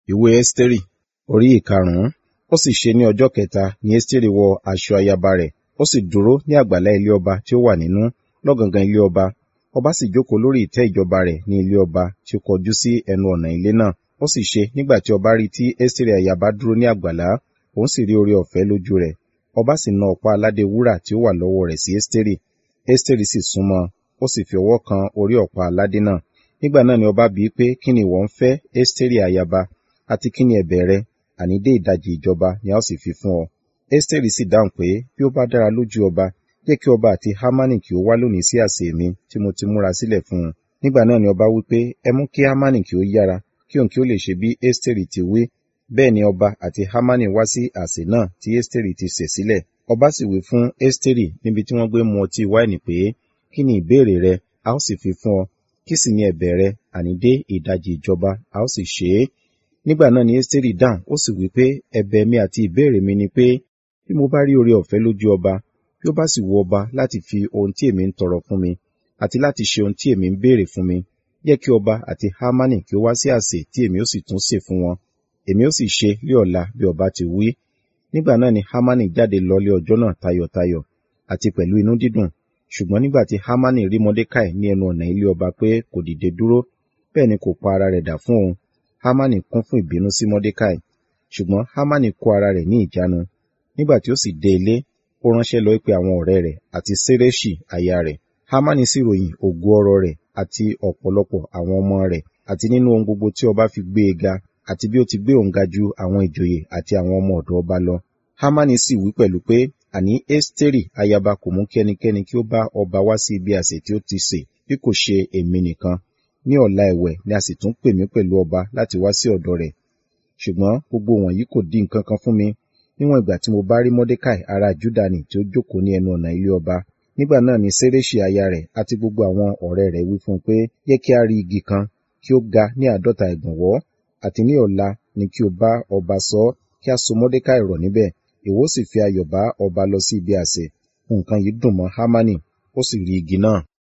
ìwé ẹ́sítérì orí ìkarùn-ún ó sì ṣe ní ọjọ́ kẹta ni ẹ́sítérì wọ aṣọ ayaba rẹ̀ ó sì dúró ní àgbàlá ilé ọba tí ó wà nínú lọ́gangan ilé ọba ọba sì jókòó lórí ìtẹ́ ìjọba rẹ̀ ní ilé ọba tí ó kọjú sí ẹnu ọ̀nà ilé náà ó sì ṣe nígbà tí ọba rí tí ẹ́sítérì ayaba dúró ní àgbàlá òun sì rí oore ọ̀fẹ́ lójú rẹ̀ ọba sì na ọ̀pá aládé wúrà tí ó wà lọ́wọ́ rẹ̀ sí ẹ́sítérì ẹ́sítérì sì súnmọ́ ó sì fi ọwọ́ kan orí ọ̀pá aládé náà nígbà náà ni ọba bíi pé kí ni ìwọ ń fẹ́ ẹ́sítérì ayaba àti kí ni ẹ̀bẹ̀ rẹ àní dé ìdajì ìjọba ni a ó sì fi fún ọ ẹ́sítérì sì dáhùn pé bí ó bá dára lójú ọba jẹ́ kí ọba àti hámánì kí ó wá lónìí sí àsè mi tí mo ti múra sílẹ̀ fún un nígbà náà ni ọba wí pé ẹ mú kí hámánì kí ó yára kí òun kí ó lè ṣe bí ẹ́sítérì ti wí bẹ́ẹ̀ ni ọba àti hámánì wá sí àsè náà tí ẹ́sítérì ti sè sílẹ̀ ọba sì wí fún ẹ́sítérì níbi tí wọ́n gbé mu ọtí wáìnì pé kí ni ìbéèrè rẹ a ó sì fi fún ọ kí sì ni ẹ̀bẹ̀ rẹ àní dé ìdajì ìjọba a ó sì ṣe é nígbà náà ni ẹ́sítérì dáhùn ó sì wí pé ẹ̀bẹ̀ mi àti ìbéèrè mi ni pé bí mo bá rí oore ọ̀fẹ́ lójú ọba bí ó bá sì wu ọba láti fi ohun tí èmi ń tọrọ fún mi àti láti ṣe ohun tí èmi ń béèrè fún mi jẹ́ kí ọba àti hámánì kí ó wá sí àsè tí èmi ó sì tún sè fún wọn èmi ó sì ṣe lé ọ̀la bí ọba ti wí nígbà náà ni hámánì jáde lọlé ọjọ́ náà tayọ̀tayọ̀ àti pẹ̀lú inú dídùn ṣùgbọ́n nígbà tí hámánì rí mọ́dékàì ní ẹnu ọ̀nà ilé ọba pé kò dìde dúró bẹ́ẹ̀ ni kò pa ara rẹ̀ dà fún òun hámánì kún fún ìbínú sí mọ́dékàì ṣùgbọ́n hámánì kó ara rẹ̀ ní ìjánu nígbà tí ó sì dé ilé ó ránṣẹ́ lọ pé àwọn ọ̀rẹ́ rẹ̀ àti séréṣì aya rẹ̀ hámánì sì ròyìn ògo ọrọ̀ rẹ̀ àti ọ̀pọ̀lọpọ̀ àwọn ọmọ rẹ̀ àti nínú ohun gbogbo tí ọba fi gbé e ga àti bí ó ti gbé òun ga ju àwọn ìjòyè àti àwọn ọmọ ọ̀dọ̀ ọba lọ hámánì sì wí pẹ̀lú pé àní ẹ́sítérì ayaba kò mú kí ẹnikẹ́ni kí ó bá ọba wá sí ibi àsè tí ó ti sè bí kò ṣe èmi nìkan ní ọ̀la ẹ̀wẹ̀ ni a sì tún pè mí pẹ̀lú ọba láti wá sí ọ̀dọ̀ rẹ̀ ṣùgbọ́n gbogbo wọ̀nyí kò dín nǹkan kan fún mi níwọ̀n ìgbà tí mo bá rí mọ́dékàì ará júdánì tí ó jókòó ní ẹnu ọ̀nà ilé ọba nígbà náà ni séréṣì aya rẹ̀ àti gbogbo àwọn ọ̀rẹ́ rẹ̀ wí fún un pé yẹ kí a rí igi kan kí ó ga ní àádọ́ta ìgbọ̀nwọ́ àti ní ọ̀la ni kí o bá ọba sọ kí a so mọ́dékàì rọ̀ níbẹ̀ ìwọ sì fi ayọ̀ bá ọba lọ sí ibi àsè nǹkan yìí dùn mọ́ hámánì ó sì rí igi náà